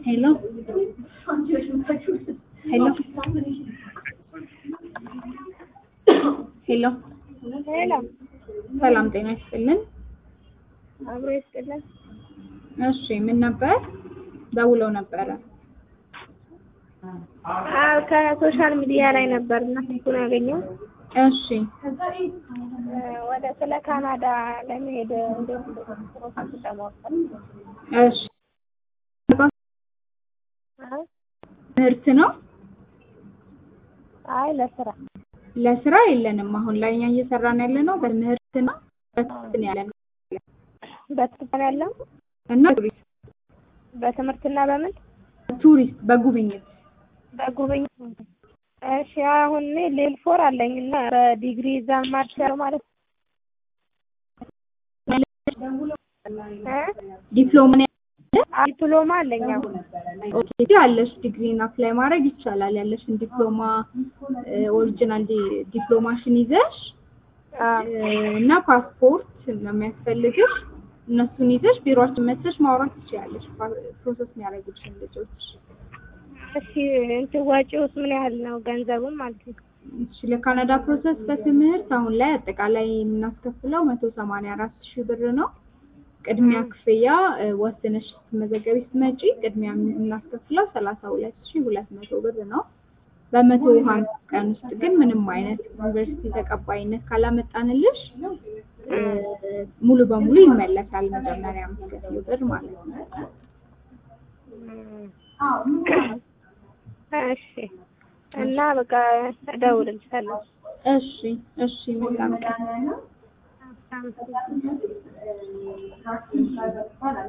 Hello? Hello? ሄሎ ሄሎ ሰላም ጤና ይስጥልን። አብሮ ይስጥልን። እሺ ምን ነበር? ደውለው ነበረ። አዎ ከሶሻል ሚዲያ ላይ ነበር እና ስልኩን ያገኘው እሺ ወደ ስለ ካናዳ ለመሄድ እንዴት ፕሮሰስ ለማወቅ እሺ ትምህርት ነው አይ ለስራ ለስራ የለንም። አሁን ላይ እኛ እየሰራን ያለ ነው በትምህርት ነው በትምህርት ነው ያለ ነው በትምህርት ያለው እና ቱሪስት በትምህርትና በምን ቱሪስት በጉብኝት በጉብኝት እሺ አሁን እኔ ሌል ፎር አለኝ እና በዲግሪ እዛ ማርሻለው ማለት ዲፕሎማ ነው ዲፕሎማ አለኝ አሁን ኦኬ ያለሽ ዲግሪን አፕላይ ማድረግ ይቻላል። ያለሽን ዲፕሎማ ኦሪጂናል ዲፕሎማሽን ይዘሽ እና ፓስፖርት ነው የሚያስፈልግሽ። እነሱን ይዘሽ ቢሮአችን መጥተሽ ማውራት ትችያለሽ። ፕሮሰስ የሚያደርጉልሽን ልጆች። እሺ እንትን ወጪውስ ምን ያህል ነው ገንዘቡን ማለት ነው? እሺ ለካናዳ ፕሮሰስ በትምህርት አሁን ላይ አጠቃላይ የምናስከፍለው መቶ ሰማንያ አራት ሺህ ብር ነው። ቅድሚያ ክፍያ ወስነሽ ስትመዘገቢ ስትመጪ ቅድሚያ የምናስከፍለው ሰላሳ ሁለት ሺህ ሁለት መቶ ብር ነው። በመቶ ሀምሳ ቀን ውስጥ ግን ምንም አይነት ዩኒቨርሲቲ ተቀባይነት ካላመጣንልሽ ሙሉ በሙሉ ይመለሳል። መጀመሪያ የምትከፍይው ብር ማለት ነው። እሺ እና በቃ እደውልልሻለሁ። እሺ እሺ መልካም ቀን። አመሰግናለሁ።